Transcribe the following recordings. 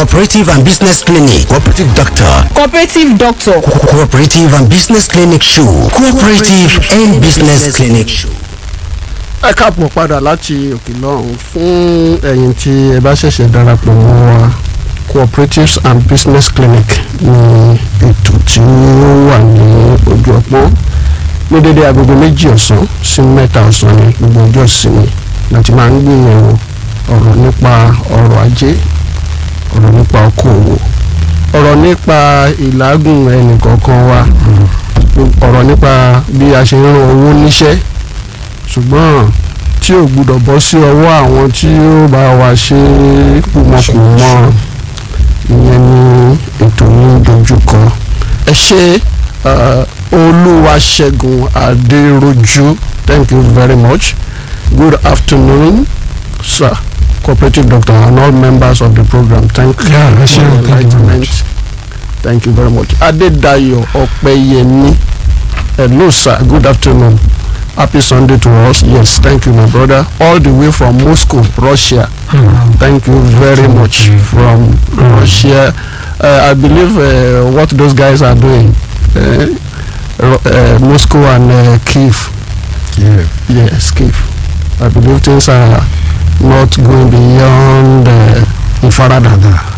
cooperative and business clinic cooperative doctor cooperative doctor cooperative and business clinic show cooperative and business clinic show. ẹ káàpọ̀ padà láti òkè lọ́hùn fún ẹ̀yin tí ẹ bá ṣẹ̀ṣẹ̀ darapọ̀ mọ́ wa cooperatives and business clinic ní ètò tí ó wà ní ojú ọpọ́n ní dédé agogo méjì ọ̀sán sí mẹ́ta ọ̀sán ní gbogbo ọjọ́ ìsinmi láti máa ń gbìyànjú ọ̀rọ̀ nípa ọrọ̀ ajé ọ̀rọ̀ nípa okòòwò ọ̀rọ̀ nípa ìlágùn ẹnìkọ̀ọ̀kan wa ọ̀rọ̀ nípa bí a ṣe ń ran owó níṣẹ́ ṣùgbọ́n tí ò gbúdọ̀ bọ́ sí ọwọ́ àwọn tí ó bá wa ṣe kùmọ̀kùmọ̀ ìyẹn ni ètò yìí dojúkọ ẹ ṣe olúwaṣẹ́gun adéròjú thank you very much good afternoon sir cooperative doctor and all members of the program thank you Yeah, ẹ for ṣé, your thank you very enlightenment much. thank you very much adédayọ̀ ọ̀pẹ̀yẹmí hello sir good afternoon happy sunday to us yes thank you my brother all the way from moscow russia thank you very much from russia uh, i believe uh, what those guys are doing uh, Ro- uh, moscow and uh, kiev Yeah. yes kiev i believe things are not going beyond uh, ìfaradà.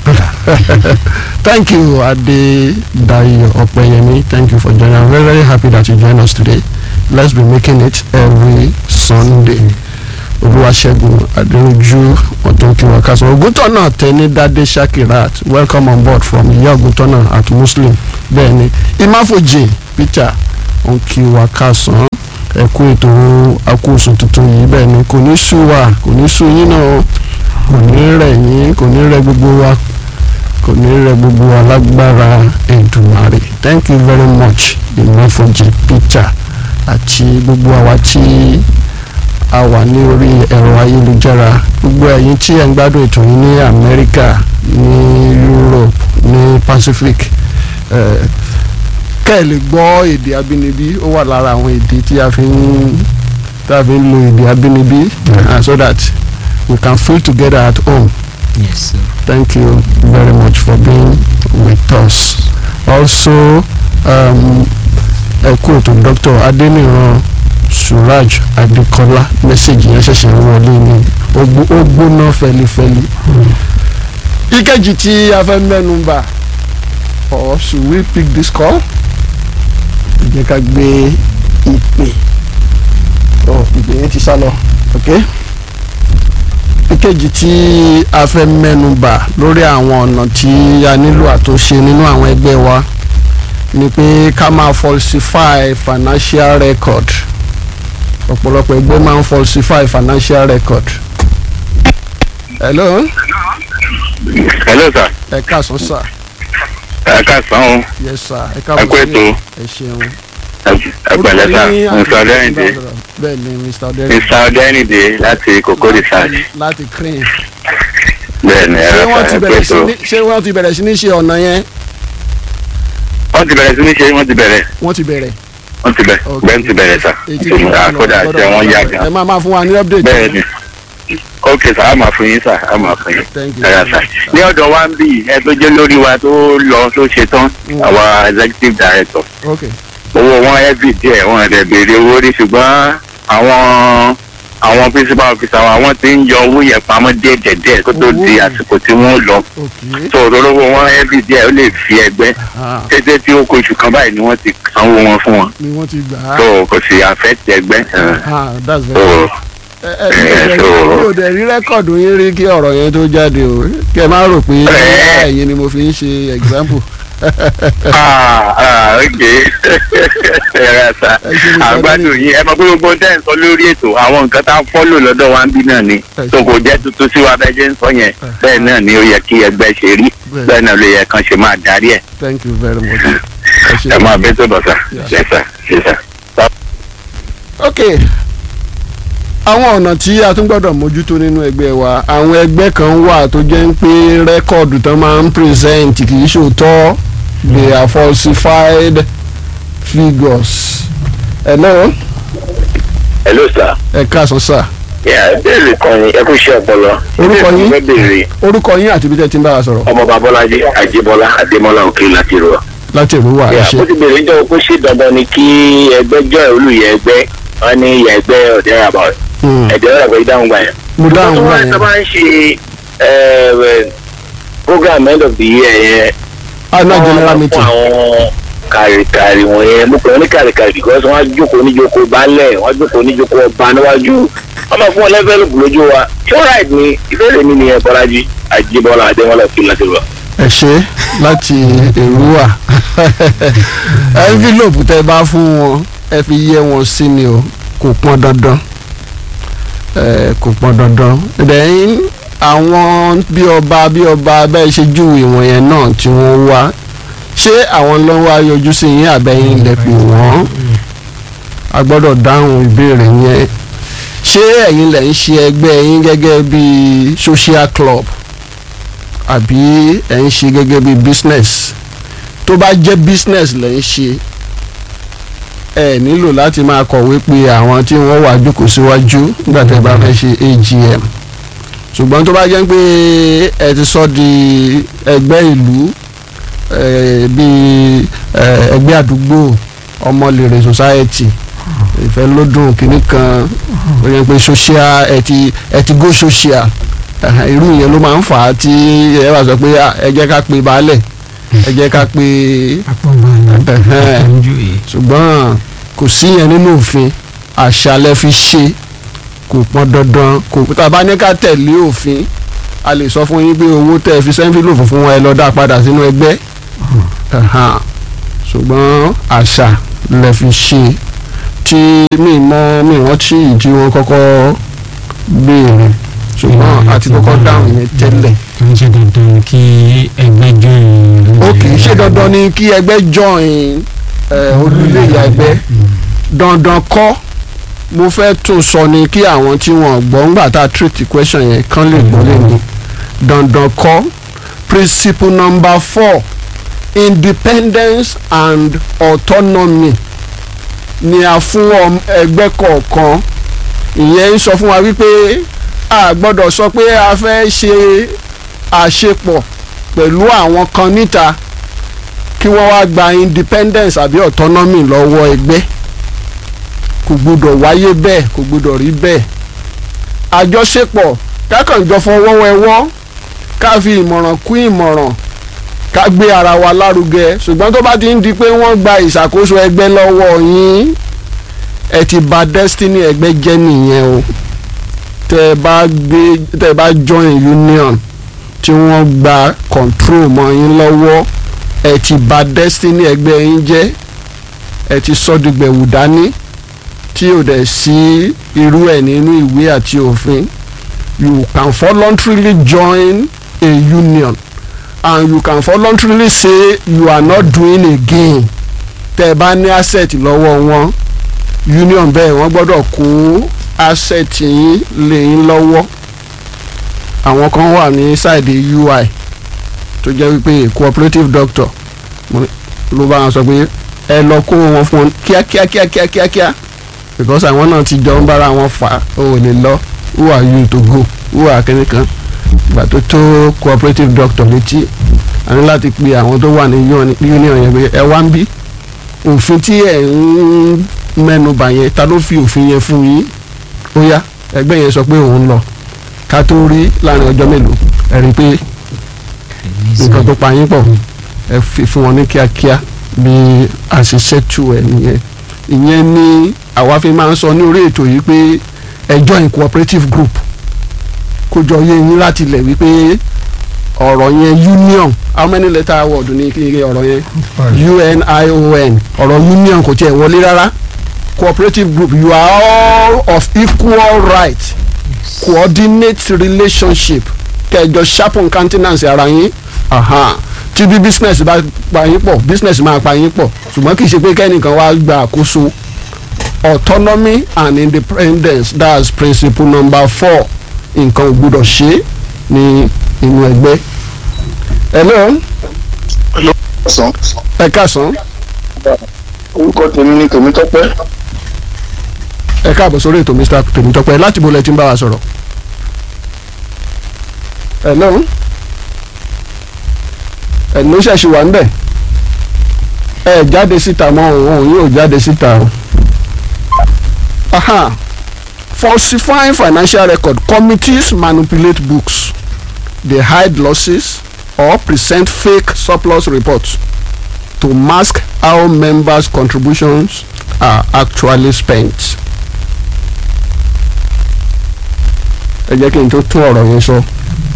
thank you adedayo ọpẹyẹmí thank you for joining i'm very very happy that you join us today let's be making it every sunday olúwaṣẹ́gun adéojú ọ̀túnkìwà kásán ògùntọ́nà tẹnidádé shakirat welcome on board from ìyá ògùntọ́nà at muslim bẹ́ẹ̀ ni imáfojì peter ònkìwà kásán ẹ̀kú ètò akóso tuntun yìí bẹ́ẹ̀ ni kò ní sú wa kò ní sú yín náà kò ní rẹ̀ yín kò ní rẹ̀ gbogbo wa kò ní rẹ̀ gbogbo wa lágbára Èdùmàrè thank you very much imáfojì peter àti gbogbo àwa tí a wà ní orí ẹ̀rọ ayélujára gbogbo ẹ̀yin tí ẹ̀ ń gbádùn ètò yìí ní Amẹ́ríkà ní Europe ní Pacific eh, kẹ́ ẹ̀ lè gbọ́ èdè abínibí ó wà lára àwọn èdè tí a fi ń tí a fi ń lo èdè abínibí uh, so that we can feel together at home yes sir. thank you very much for being with us also um, ẹ kú ètò Dr. Adeniran Suraj Adekola mẹ́sẹ̀gì yẹn ṣẹ̀ṣẹ̀ ń wọlé ní ó gbó- ó gbóná fẹlifẹli ìkejì tí a fẹ́ mẹ́nu bà or should we pick this call ẹ jẹ́ ká gbé ìpè ọ ìpè yẹn ti sá lọ ok ìkejì tí a fẹ́ mẹ́nu bà lórí àwọn ọ̀nà tí a nílò àtúnṣe nínú àwọn ẹgbẹ́ wa ni pé ká máa falsify financial record ọ̀pọ̀lọpọ̀ ẹgbẹ́ máa ń falsify financial record. hello hello sir ẹ káàsán sir ẹ káàsán o yes sir ẹ ẹ káàbọ̀ kú ètò ẹ ṣeun. ẹ pẹ̀lẹ́ sà mr ọdẹrìndé bẹ́ẹ̀ ni mr ọdẹrìndé mr ọdẹrìndé láti kókó research láti crane. bẹ́ẹ̀ ni ẹ ṣé wọ́n ti ẹ bẹ̀rẹ̀ sí pẹ̀tọ́ ní ṣé wọ́n ti bẹ̀rẹ̀ sí ní ṣe ọ̀nà yẹn wọ́n ti bẹ̀rẹ̀ sí ní ṣe wọ́n ti bẹ̀rẹ̀ wọ́n ti bẹ̀rẹ̀. wọ́n ti bẹ̀rẹ̀ Ok. bẹ́ẹ̀ ti bẹ̀rẹ̀ sà Èyí tí wọ́n àkọ́dà lọ tẹ wọ́n yá ẹ gan máa máa fún wa ní update. bẹ́ẹ̀ ni ok sà á máa fún yín sà á máa fún yín Thank you. ẹ̀rọ sà ní ọ̀dọ̀ wa ń bì ẹ tó jẹ́ lórí wa tó lọ tó ṣe tán Mm. àwa executive director ok owó wọn heavy díẹ̀ wọn rẹ̀ béèrè owó rí ṣùgbọ́n àwọn àwọn principal officer wa wọ́n ti ń yọ owó yẹn pamọ́ díẹ̀díẹ̀ kó tó di Owó. àsìkò tí wọ́n lọ ok tó olówó wọn heavy díẹ̀ ó lè fi ẹgbẹ́ ah tètè tí ó kó oṣù kan báyìí ni wọ́n ti sanwó wọn fún wọn ni wọ́n ti gbà á. tó kò sì affect ẹgbẹ́ ah that's tó very good. ẹ ẹ mi ò dẹ̀- so- mi ò dẹ̀ rí rẹ́kọ̀dù yín rí kí ọ̀rọ̀ yẹn tó jáde o kí ẹ má rò pé Ẹ. ẹ̀yin ni mo fi ń ṣe example. ah ah ok ẹ̀rọ sà Ẹ ṣe ní àgbàdo yìí ẹ mọ̀ pé gbogbo tẹ́ ń sọ lórí ètò àwọn nǹkan tá a fọ́lò lọ́dọ̀ wa ń bí náà ni Ẹ tó ṣe. kò jẹ́ tuntun sí wa bẹ́ẹ̀ ṣe ń sọ yẹn bẹ́ẹ̀ náà ni ó yẹ kí ẹgbẹ́ ṣe rí Bẹ́ẹ̀. bẹ́ẹ̀ náà ló yẹ kán ṣe máa darí ẹ̀ thank you very much. ẹ ṣe ẹ máa bẹ́ tó bọ̀ sà Yes. ṣe sà ṣe sà. ok àwọn ọ̀nà tí a tún gbọ́dọ̀ mójútó nínú ẹgbẹ́ wa àwọn ẹgbẹ́ kan wà tó jẹ́ ń pé rẹ́kọ̀dù tán máa ń present kì í ṣòótọ́ they are falsified figures. hello hello sir ẹ káàsán sà yà béèrè kan ni ẹ kú iṣẹ́ ọpọlọ. Orúkọ yín? ẹ béèrè orúkọ yín àti ibi tẹ́ ti ń bá wa sọ̀rọ̀ ọmọ babọ́lájí àjẹbọ́lá àdèmọ́lá òkè láti rọ. láti ìlú wa ẹ yà ṣe ó ti béèrè jọ pé ṣé dandan ni kí ẹgbẹ́ jọ olùyẹ ẹgbẹ́ wọn ní ìyá ẹgbẹ́ ọ̀dẹ́ àbá Hmm. ẹ̀dẹ́ ọ̀dẹ́ ìdáhùn gbà yẹn. mo dáhùn tó wá wá yẹn sábà ń ṣe ẹ, program end of the year yẹn annual general wọ́n meeting fún àwọn kàrìkàrì wọ̀nyẹn mo pè wọ́n ní kàrìkàrì because wọ́n á jókòó níjókòó baálẹ̀ wọ́n á jókòó níjókòó ọba níwájú wọ́n máa fún wọn lẹ́fẹ̀ẹ́ lójú wa ṣé ó ráìd ni ìbéèrè mi nìyẹn bọ́lájí àjíbọ́lá àdémọ́lá fi láti rọ. ẹ ṣe láti èrúwà envelope tẹ́ bá fún wọn ẹ fi yẹ wọn sí ni o kò pọn dandan ẹ kò pọn dandan then àwọn bí ọba bí ọba bẹ́ẹ̀ ṣe júwe wọn yẹn náà tí wọ́n wá ṣé àwọn ló wá yọjú sí yín àbẹ́yìn lẹ pè wọ́n a gbọ́dọ̀ dáhùn ìbéèrè yẹn ṣé ẹ̀yin lẹ̀ ń ṣe ẹgbẹ́ yín gẹ́gẹ́ bí social club àbí ẹ̀ ń ṣe gẹ́gẹ́ bí business tó bá jẹ́ business lẹ̀ ń ṣe ẹ nílò láti máa kọ̀wé pé àwọn tí wọ́n wà jókòó síwájú nígbà tẹ́ bá fẹ́ ṣe AGM ṣùgbọ́n tó bá jẹ́ pé ẹ ti sọ di ẹgbẹ́ ìlú eh, bíi eh, ẹgbẹ́ àdúgbò ọmọlèrè society ìfẹ́ lódùn kìíní kan ó yẹ pé social ẹ ti ẹ ti go social ẹhàn, irú yẹn ló máa ń fà á tí ẹ bá sọ pé "Ah, ẹ jẹ́ ká pe baálẹ̀ ẹ jẹ́ ká pe ẹhẹ́n. ṣùgbọ́n kò sí yẹn nínú òfin àṣà lẹ fi ṣe kò pọn dandan kò tá a bá ní ká tẹ̀lé òfin a lè sọ fún yín pé owó tẹ́ ẹ fi sẹ́ńfìlòfò fún wọn ẹ lọ dá padà sínú ẹgbẹ́ ẹhàn. ṣùgbọ́n àṣà lẹ fi ṣe tí mi mọ mi rántí ìdí wọn kọ́kọ́ béèrè ṣùgbọ́n àti kọ́kọ́ dáhùn yẹn tẹ́lẹ̀ kì í ṣe dandan kí ẹgbẹ́ join. ó kì í ṣe dandan ni kí ẹgbẹ́ join eh, olùlé ìyá ẹgbẹ́ dandan kọ́ mo fẹ́ tún sọ ni kí àwọn tí wọ́n gbọ́ ńgbà tá a treat question yẹn kán lè gbọ́ lẹ́nu dandan kọ́ principle number four independence and autonomy ni a fún ọm- ẹgbẹ́ kọ̀ọ̀kan ìyẹn ń sọ fún wa wípé a gbọ́dọ̀ sọ pé a fẹ́ ṣe àṣepọ̀ pẹ̀lú àwọn kan níta kí wọ́n wá gba independence àbí autonomy lọ́wọ́ ẹgbẹ́ kò gbúdọ̀ wáyé bẹ́ẹ̀ kò gbúdọ̀ rí bẹ́ẹ̀ àjọṣepọ̀ kákànjọ fọwọ́wẹ́wọ́ ká fi ìmọ̀ràn kún ìmọ̀ràn ká gbé ara wa lárugẹ ṣùgbọ́n tó bá ti ń di pé wọ́n gba ìṣàkóso ẹgbẹ́ lọ́wọ́ yín ẹ ti bà destiny ẹgbẹ́ jẹ́ nìyẹn o tẹ́ ẹ bá gbé tẹ́ ẹ bá join union tí wọ́n gba control mọ́ yín lọ́wọ́ ẹ ti bà destiny ẹgbẹ́ yín jẹ́ ẹ ti sọ́dìgbẹ̀wù dání tí ò dẹ̀ sí irú ẹ̀ nínú ìwé àti òfin you can voluntarily join a union and you can voluntarily say you are not doing again tẹ́ ẹ bá ní asset lọ́wọ́ wọn union bẹ́ẹ̀ wọ́n gbọ́dọ̀ kó asset yín lé yín lọ́wọ́ àwọn kan wà ní side UI tó jẹ́ wípé cooperative doctor mo- ló bá wọn sọ pé ẹ lọ kó wọn fún wọn kíákíá kíákíá kíákíá because àwọn náà ti jọ ń bára wọn fà ó ò lè lọ who are you to go who are kẹ́ni kan ìgbà tó tó cooperative doctor létí a ní láti pe àwọn tó wà ní union union yẹn pé ẹ wá ń bí òfin tí ẹ ń mẹ́nubà yẹn ta ló fi òfin yẹn fún yín ó yá ẹgbẹ́ yẹn sọ pé òun lọ ká tó rí láàrin ọjọ́ mélòó ẹ rí i pé nǹkan tó pa yín pọ̀ ẹ fi fún wọn ní kíákíá bí àṣìṣe tù ẹ nìyẹn ìyẹn ni àwa fi máa ń sọ ní orí ètò yìí pé ẹ join cooperative group kó jọ yé yín láti lẹ̀ wípé ọ̀rọ̀ yẹn union how many letter word ní kí ni ọ̀rọ̀ yẹn union ọ̀rọ̀ union kò tiẹ̀ wọlé rárá cooperative group you are all of equal right coordinate relationship kẹjọ sharpen countenance ara yín aha tí bí business bá pa yín pọ̀ business máa pa yín pọ̀ ṣùgbọ́n kì í ṣe pé kẹ́nìkan wá gba àkóso autonomy and independence that's principle number four nǹkan ò gbúdọ̀ ṣe ní inú ẹgbẹ́. hello ọ̀sán ẹ káàsán orúkọ tèmi ni tèmítọ́pẹ́ ẹ káàbọ̀ sórí ètò mr tèmítọ́pẹ́ láti bo lẹ ti ń bá wa sọ̀rọ̀. hello hello ṣẹ̀ṣì wà ń bẹ̀ ẹ jáde síta mọ́ òun yóò jáde síta o. aha falsifying financial record committees manipulate books they hide losses or present fake surplus reports to mask how members' contributions are actually spent. ẹ jẹ́ kí n tó tún ọ̀rọ̀ yẹn sọ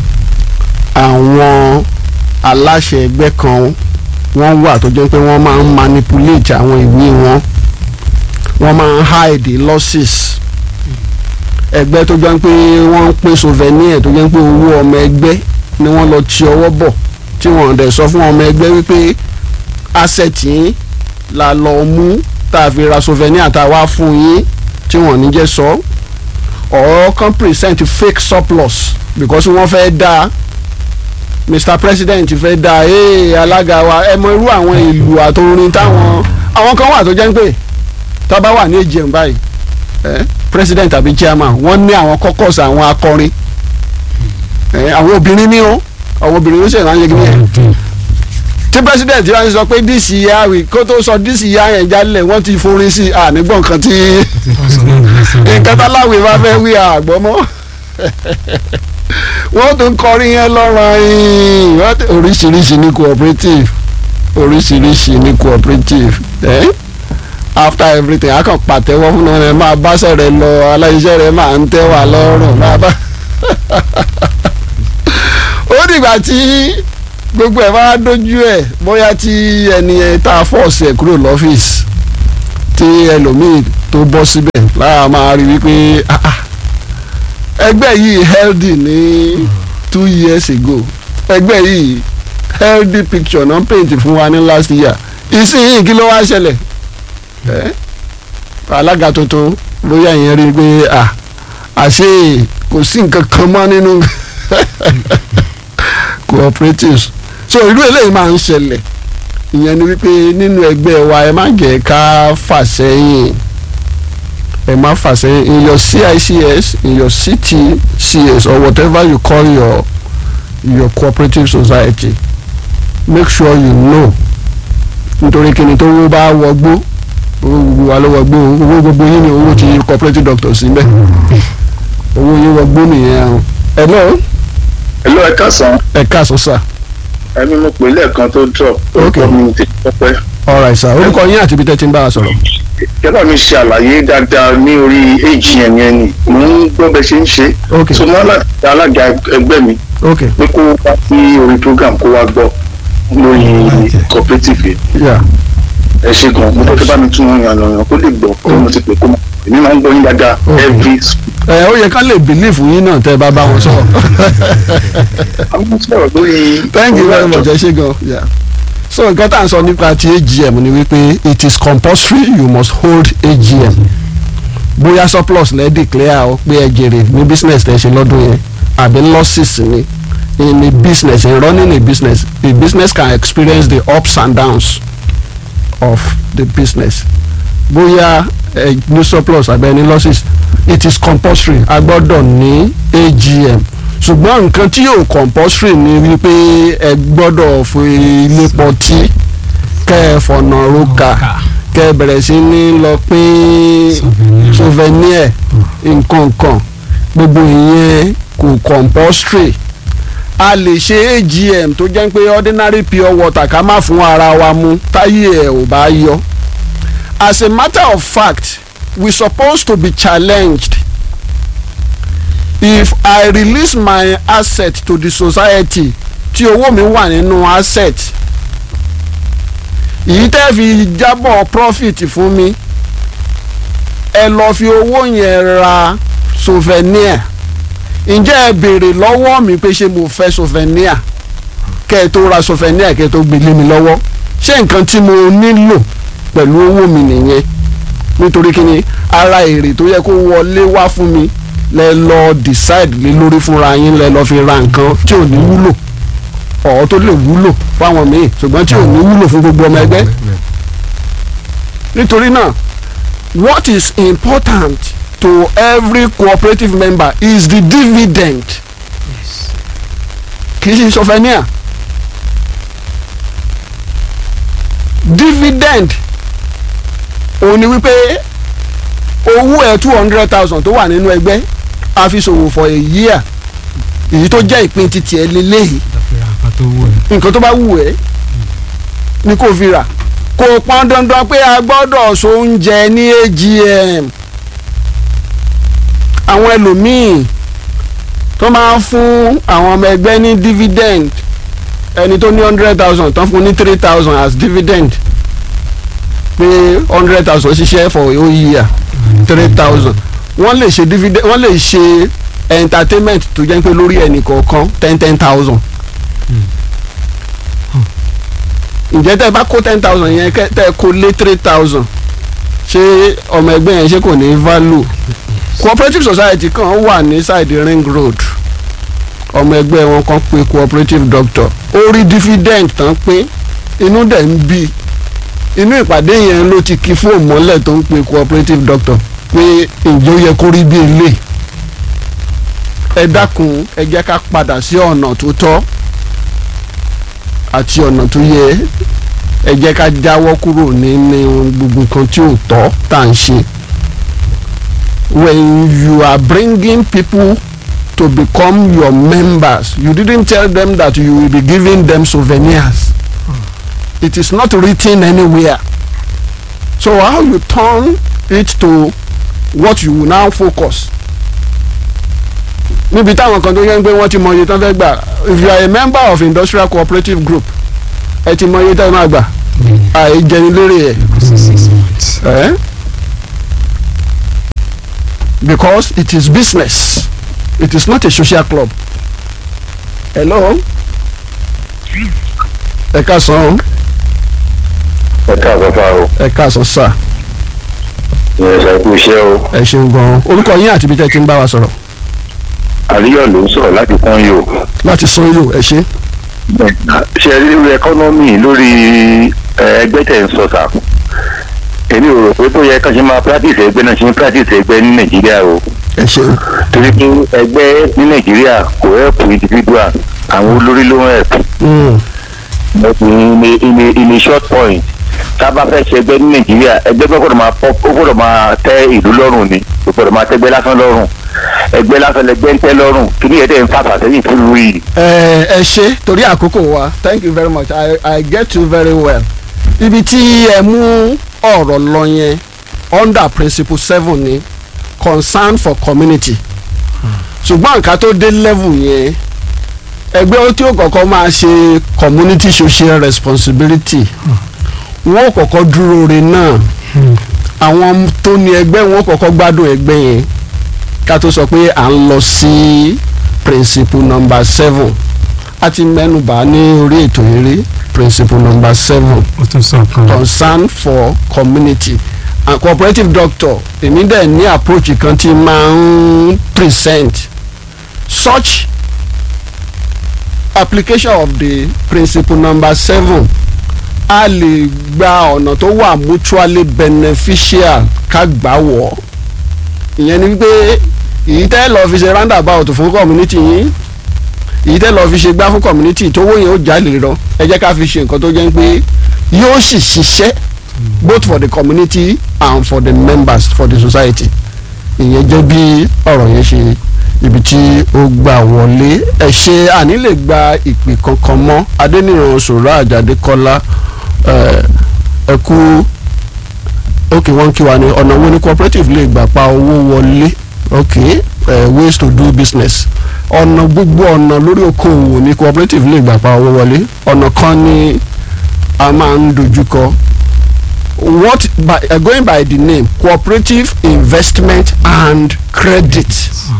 àwọn aláṣẹ ẹgbẹ́ kan wọ́n wà tó jẹ́ pé wọ́n máa ń manipulate àwọn ìwé wọn wọ́n máa ń hide losses ẹgbẹ́ tó jẹ́ pé wọ́n ń pín souvenir tó jẹ́ pé owó ọmọ ẹgbẹ́ ni wọ́n lọ ti ọwọ́ bọ̀ tí wọ́n dẹ̀ sọ fún ọmọ ẹgbẹ́ wípé asset yín la lọ mú tá a fi ra souvenir tá a wá fún yín tí wọ́n ní jẹ́ sọ or kan present fake surplus because wọ́n fẹ́ dá Mr President fẹ́ dá ee alága wa ẹ mọ irú àwọn ìlú àtòrin táwọn àwọn kan wà tó jẹ́ pé tá a bá wà ní AGM báyìí eh, president àbí chairman wọ́n ní àwọn caucus àwọn akọrin eh, àwọn obìnrin ní o àwọn obìnrin ló ṣe ìrànṣẹ́ kí ni ẹ̀ tí president yóò sọ pé this year we kó tó sọ this year yẹn jálẹ̀ wọ́n ti forin sí i ànígbọ̀n nǹkan tí nǹkan táláwì bá fẹ́ wí àgbọ̀ mọ́ wọ́n tún kọrin yẹn lọ́rọ̀ yìí wọ́n tún- oríṣiríṣi ní cooperative oríṣiríṣi ní cooperative eh? after everything a kàn pàtẹ́wọ́ fún wọn ẹ máa báṣẹ́ rẹ lọ aláìṣẹ́ rẹ máa ń tẹ́ wà lọ́rùn máa bá ó dìgbà tí gbogbo ẹ̀ bá dojú ẹ̀ bóyá tí ẹni ẹ tá a fọ́ọ̀sì ẹ̀ kúrò lọ́fíìsì tí ẹlòmíì tó bọ́ síbẹ̀ lára máa rí wípé ah, ah, ẹgbẹ́ yìí healthy ní two years ago ẹgbẹ́ yìí healthy picture náà paint fún wa ní last year ìsinyìí kí ló wá ṣẹlẹ̀ ẹ́ alága tuntun bóyá ìyẹn rí i pé ah, àṣé kò sí nǹkan kan mọ́ nínú cooperatives so irú eléyìí máa ń ṣẹlẹ̀ ìyẹn ni wípé nínú ẹgbẹ́ wa ẹ má jẹ́ ká fà sẹ́yìn ẹ má fà sẹ́yìn in your CICS in your CTCS or whatever you call your your cooperative society make sure you know nítorí kíni tó wó bá wọgbó owó gbogbo wa ló wọgbó owó gbogbo yín ni owó ti cooperative doctor síbẹ̀ owó yín wọgbó nìyẹn ẹ lọ́ọ́ Hello, ẹ káàsán ẹ káàsán sà ẹni mo pè lẹ́ẹ̀kan tó drop orúkọ mi ti pẹ́pẹ́ alright sà orúkọ yín àti ibi tẹ́ ti ń bá a sọ̀rọ̀. kẹ́lá mi ṣe àlàyé dáadáa ní orí AGM yẹn ni mò ń gbọ́ bẹ́ẹ̀ ṣe ń ṣe ok so mo alága alága ẹgbẹ́ mi ok pé kó wá sí orí program kó wá gbọ́ lórí cooperative yìí yeah ẹ ṣe gan mo fẹ́ bá mi tún wọn yàn lọ́yàn kó lè gbọ́ kó mo ti pè kó mọ̀ èmi máa ń gbọ́ yín dáadáa Okay. every ẹ ó yẹ ká lè bìlífù yín náà tẹ́ ẹ bá bá wọn sọ̀rọ̀ àwọn sọ̀rọ̀ lórí thank you very much ẹ ṣe gan yeah so nǹkan tá à ń sọ nípa ti AGM ni wípé it is compulsory you must hold AGM bóyá surplus lẹ́ declare ọ pé ẹ jèrè ní business tẹ́ ṣe lọ́dún yẹn àbí losses ni in a business in running a business a business can experience the ups and downs of the business bóyá ẹ ní surplus àbí ẹ ní losses it is compulsory a gbọ́dọ̀ ní AGM ṣùgbọ́n nǹkan tí yóò compulsory ni wípé ẹ gbọ́dọ̀ fi ilé pọtí kẹ́ ẹ fọ̀nà roka kẹ́ ẹ bẹ̀rẹ̀ sí ní lọ pín Souvenir. souvenir nǹkan kan gbogbo ìyẹn kò compulsory a lè ṣe AGM tó jẹ́ pé ordinary pure water ká má fún ara wa mu táyé ẹ̀ ò bá yọ as a matter of fact we supposed to be challenged if I release my asset to the society tí owó mi wà nínú asset èyí tẹ́ fi jábọ̀ profit fún mi ẹ lọ fi owó yẹn ra souvenir ǹjẹ́ ẹ béèrè lọ́wọ́ mi pé ṣé mo fẹ́ souvenir kẹ́ ẹ tó ra souvenir kẹ́ ẹ tó gbé lé mi lọ́wọ́ ṣé nǹkan tí mo nílò pẹ̀lú owó mi nìyẹn nítorí kí ni ara èrè tó yẹ kó wọlé wá fún mi lẹ lọ decide lé lórí fúnra yín lẹ lọ fi ra nǹkan tí ò ní wúlò ọ̀ tó lè wúlò fáwọn míì ṣùgbọ́n tí ò ní wúlò fún gbogbo ọmọ ẹgbẹ́ nítorí náà what is important to every cooperative member is the dividend kì í ṣe sọfẹ́níà dividend òun ni wípé owó ẹ̀ two hundred thousand tó wà nínú ẹgbẹ́ a fi ṣòwò for a year èyí tó jẹ́ ìpín titi ẹ̀ lélẹ́yìí ìdàfẹ́ra nǹkan tó wù ẹ́. nǹkan tó bá wù ẹ́ ni kò fi rà kò pọn dandan pé a gbọ́dọ̀ so oúnjẹ ní AGM àwọn ẹlòmíì tó máa ń fún àwọn ọmọ ẹgbẹ́ ní dividend ẹni tó ní hundred thousand tán fún ní three thousand as dividend pé hundred thousand ṣiṣẹ́ for a whole year three thousand wọ́n lè ṣe dividend wọ́n lè ṣe entertainment tó jẹ́ pé lórí ẹnì kọ̀ọ̀kan ten ten thousand ǹjẹ́ tẹ́ ẹ bá kó ten thousand yẹn kẹ́ tẹ́ ẹ kó lé three thousand ṣé ọmọ ẹgbẹ́ yẹn ṣé kò ní value cooperative society kan wà ní side ring road ọmọ ẹgbẹ́ wọn kan pé cooperative doctor ó rí dividend tán pé inú dẹ̀ ń bí inú ìpàdé yẹn ló ti kí fóònù mọ́lẹ̀ tó ń pe cooperative doctor pé ǹjẹ́ ó yẹ kó rí bí eléyìí ẹ dákun ẹ jẹ́ ká padà sí ọ̀nà tó tọ́ àti ọ̀nà tó yẹ ẹ jẹ́ ká jáwọ́ kúrò nínú gbogbo nǹkan tí ò tọ́ tá à ń ṣe. when you are bringing people to become your members you didn't tell them that you will be giving them souvenirs it is not written anywhere so how you turn it to what you will now focus níbi táwọn kan tó yẹ ń pé wọ́n ti mọ iye tán fẹ́ gbà if you are a member of industrial cooperative group ẹ ti mọ iye tán máa gbà àìjẹnilérè ẹ̀ six months. eh? because it is business it is not a social club hello ẹ káàsán ẹ káàbọ̀ fà o ẹ káàsán sà ìyẹn ṣe kú iṣẹ́ o ẹ ṣeun gan orúkọ yín àti ibi tẹ́ ẹ ti ń bá wa sọ̀rọ̀ àríyọ̀ ló ń sọ̀rọ̀ láti pọ́n yìí o. láti sán yóò ẹ ṣe ṣe rí lórí ẹkọ́nọ́mì lórí ẹ, ẹgbẹ́ tẹ̀ ń sọ sà èmi ò rò pé tó yẹ ká ṣe máa practice ẹgbẹ́ náà ṣe ń practice ẹgbẹ́ ní nàìjíríà o ẹ ṣeun torí pé ẹgbẹ́ ní nàìjíríà kò help individual àwọn olórí ló ń help Mm, in a in a in a short point tá a bá fẹ́ ṣe ẹgbẹ́ ní nàìjíríà ẹgbẹ́ gbọ́dọ̀ máa pọ́ ó gbọ́dọ̀ máa tẹ́ ìlú lọ́rùn ni kò gbọ́dọ̀ máa tẹ́gbẹ́ lásán lọ́rùn ẹgbẹ́ lásán lẹgbẹ́ ń tẹ́ lọ́rùn kí ni ẹ̀dẹ̀ ń fàfà sẹ́yìn fún lu yìí. ẹ ẹ ṣe torí àkókò wa thank you very much i i get you very well ibi tí ẹ mú ọ̀rọ̀ lọ yẹn under principle seven ni concern for community ṣùgbọ́n nǹkan tó dé level yẹn ẹgbẹ́ tí ó kọ́kọ́ máa ṣe community social responsibility wọ́n ó kọ́kọ́ dúró re náà àwọn tó ní ẹgbẹ́ wọn ó kọ́kọ́ gbádùn ẹgbẹ́ yẹn ká tó sọ pé à ń lọ sí principle number seven a ti mẹ́nubà ní orí ètò eré principle number seven ó tún sọ kan concern for community and cooperative doctor èmi dẹ̀ ní approach kan tí máa ń present such application of the principle number seven a lè gba ọ̀nà tó wà mutually beneficial ká gbà wọ̀ ìyẹn ni wípé èyí tẹ́ lọ́ọ́ fi ṣe roundabout fún community yín èyí tẹ́ lọ́ọ́ fi ṣe gbá fún community tówó yẹn ó jalè lọ ẹ jẹ́ ká fi ṣe nǹkan tó jẹ́ pé yóò sì ṣiṣẹ́ both for the community and for the members for the society ìyẹn jẹ́ bí ọ̀rọ̀ yẹn ṣe ibi tí ó gbà wọlé ẹ ṣe àní lè gba ìpè kankan mọ́ adéníran sòrò àjàdé kọ́lá ẹ ẹ kú ok wọ́n kí wa ní ọ̀nà wo ni cooperative lè gbà pa owó wọlé ok uh, ways to do business ọ̀nà gbogbo ọ̀nà lórí okòwò ni cooperative lè gbà pa owó wọlé ọ̀nà kan ni a máa ń dojúkọ what by uh, going by the name cooperative investment and credit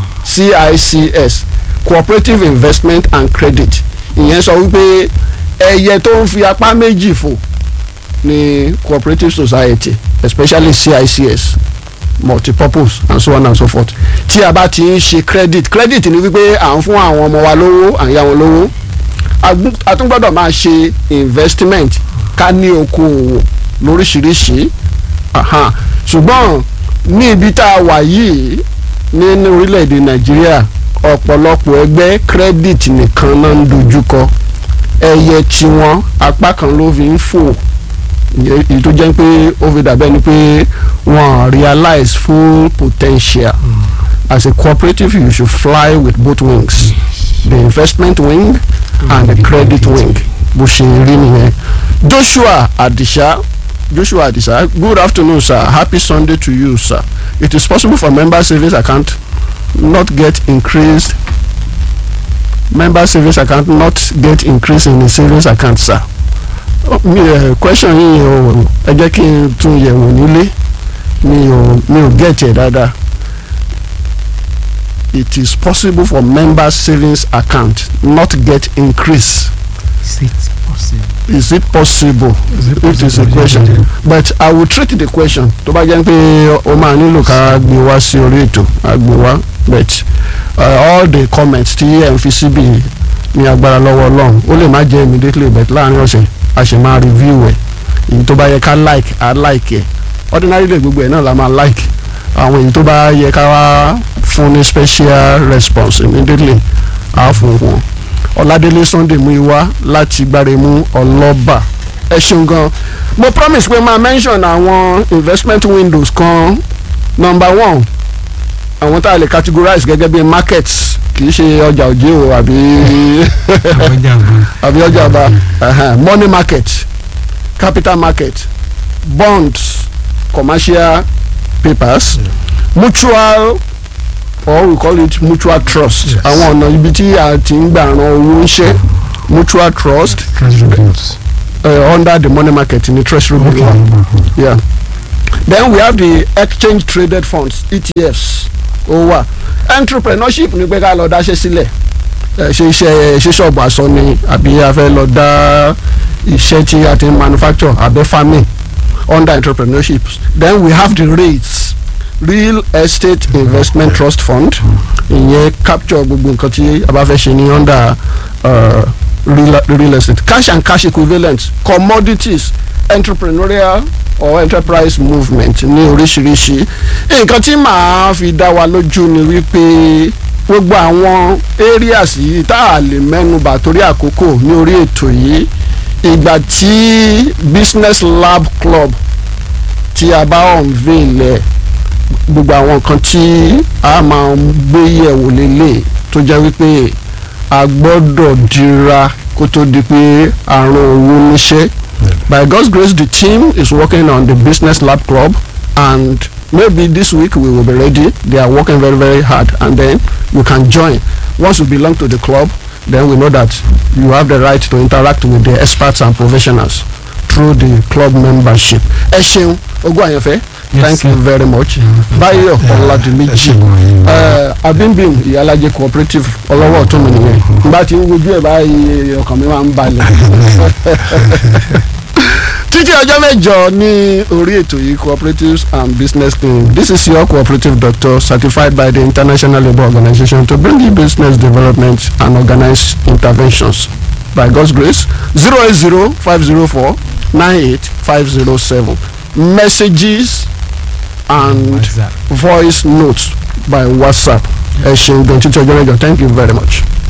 CICS cooperative investment and credit ìyẹn sọ wípé ẹyẹ tó ń fi apá méjì fò ní cooperative society especially CICS multipurpose and so on and so forth tí a bá ti ń ṣe credit credit ni wípé à ń fún àwọn ọmọ wa lówó à ń yá wọn lówó a gbú- a tún gbọ́dọ̀ máa ṣe investment ká ní okòwò lóríṣiríṣi aha. ṣùgbọ́n ní ibi tá a wà yìí nínú orílẹ̀-èdè nàìjíríà ọ̀pọ̀lọpọ̀ ẹgbẹ́ credit nìkan náà ń dojúkọ ẹyẹ tiwọn apá kan ló fi ń fò ìyẹn- èyí tó jẹ́ pé ó fi dàbẹ́ ni pé wọ́n realize full potential as a cooperative you should fly with both wings the investment wing and the credit wing bó ṣe rí nìyẹn joshua adisa joshua adisa good afternoon sir happy sunday to you sir it is possible for member savings account not get increased member savings account not get increase in the savings account sir Oh, mi ẹ question yìí o ẹ jẹ́ kí n tún yẹ̀wò nílé mi ò mi ò get ẹ̀ dáadáa it is possible for member savings account not get increase is it possible. is it possible Is it it is a possible? question Yeah. but i will treat the question tó bá jẹ́ pé o máa nílò ká gbé wá sí orí ètò á gbé wá but uh, all the comments tí ẹ̀ ń fi síbi ní agbára lọ́wọ́ ọlọ́run ó lè má jẹ́ immediately but láàrin ọ̀sẹ̀ a ṣe máa review ẹ̀ èyí tó bá yẹ ká like á like ẹ̀ ordinarily gbogbo ẹ̀ náà la máa like àwọn èyí tó bá yẹ ká wá fún ní special response immediately á fún wọn ọ̀làdélé sunday mú iwá láti gbáremú ọlọ́ba ẹ ṣeun gan mo promise pé máa mention àwọn investment windows kan number one àwọn tá a lè categorize gẹ́gẹ́ bí markets kì í ṣe ọjà òjé o àbí ọjà gan. àbí ọjà ọba ẹhẹn, money market capital market bonds commercial papers mutual or we call it mutual trust Yes. àwọn ọ̀nà ibi tí a ti ń gbà ran owó ń ṣe mutual trust treasury bills. uh, under the money market ní treasury bill okay. wa. Mhm. yeah then we have the exchange traded funds etfs ó wà entrepreneurship ni pé ká lọ dáṣẹ́ sílẹ̀ ẹ, ṣe iṣẹ́ ṣe ṣọ́ọ̀bù aṣọ ni àbí a fẹ́ lọ dá iṣẹ́ tí a ti ń manufacture àbẹ́ farming under entrepreneurship then we have the rates real estate investment trust fund ìyẹn capture gbogbo nǹkan tí a bá fẹ́ ṣe ní under uh, real, real estate cash and cash equivalent commodities entrepreneurial or enterprise movement ní oríṣiríṣi nǹkan tí màá fi dá wa lójú ni wípé gbogbo àwọn areas yìí tá a lè mẹ́nubà torí àkókò ní orí ètò yìí ìgbà tí business lab club tí a bá unveil ẹ̀ gbogbo àwọn nǹkan tí a máa ń gbé yẹ̀wò lélẹ̀ tó jẹ́ wípé a gbọ́dọ̀ dira kó tó di pé àrùn owó níṣẹ́. By God's grace the team is working on the business lab club and maybe this week we will be ready. They are working very very hard and then you can join. Once you belong to the club then we know that you have the right to interact with the experts and professionals through the club membership. Ẹ ṣeun ogún àyànfẹ́. Yes, Thank sir. you very much. Báyọ̀ Ọ̀làdìmíjì abimbim ìyálàjẹ cooperative ọlọ́wọ́ ọ̀tún mi nìyẹn nígbà tí ń wojú ẹ̀ báyìí ọkàn mi máa ń balẹ̀. títí ọjọ́ mẹ́jọ ní orí ètò yìí cooperatives and business team this is your cooperative doctor certified by the international labour organization to bring you business development and organize interventions by god's grace zero eight zero five zero four nine eight five zero seven messages and WhatsApp. voice notes by whatsapp ẹ ṣeun gan títí ọjọ́ mẹ́jọ thank you very much.